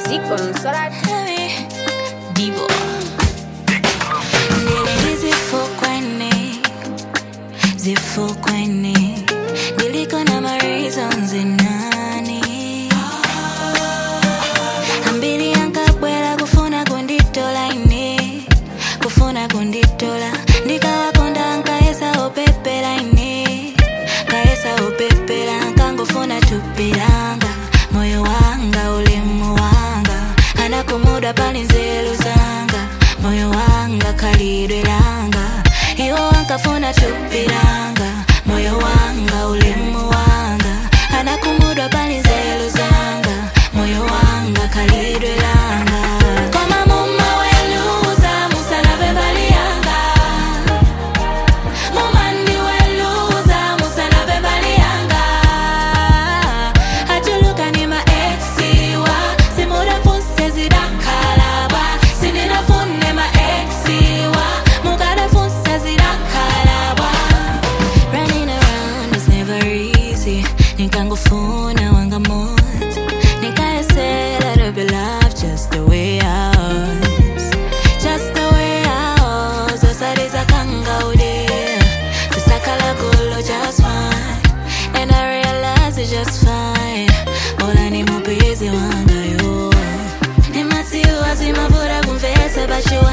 music on Solar Divo. Nilizifukweni, zifukweni, niliko na my reasons nani ambiri ankabwera kufuna kunditola ine kufuna kunditola ndikawakonda nkayesa opepera ine kayesa opepera nkangofuna tupiranga moyo wanga ulemu wanga anakumuda pali nzeru zanga moyo wanga khalidwe langa iwo wankafuna tupiranga moyo wanga ulemu wanga anakumudwa pali nzeru zanga moyo wanga khalidwe langa koma mumaweluza musalave mbali yanga mumandiweluza musalave mbali yanga atuluka ni maexiwa simudafuse zidakalaba sinidafune maexiwa mukadafuse zidakalaba Running around is never easy nikangofuna wanga moto nikayesela to be loved just the way I was just the way I was osaliza kangaude kusakala kulo just fine and I realize it's just fine bola ni mupenzi wanga yo nimatiwa zimavura kumvesa but you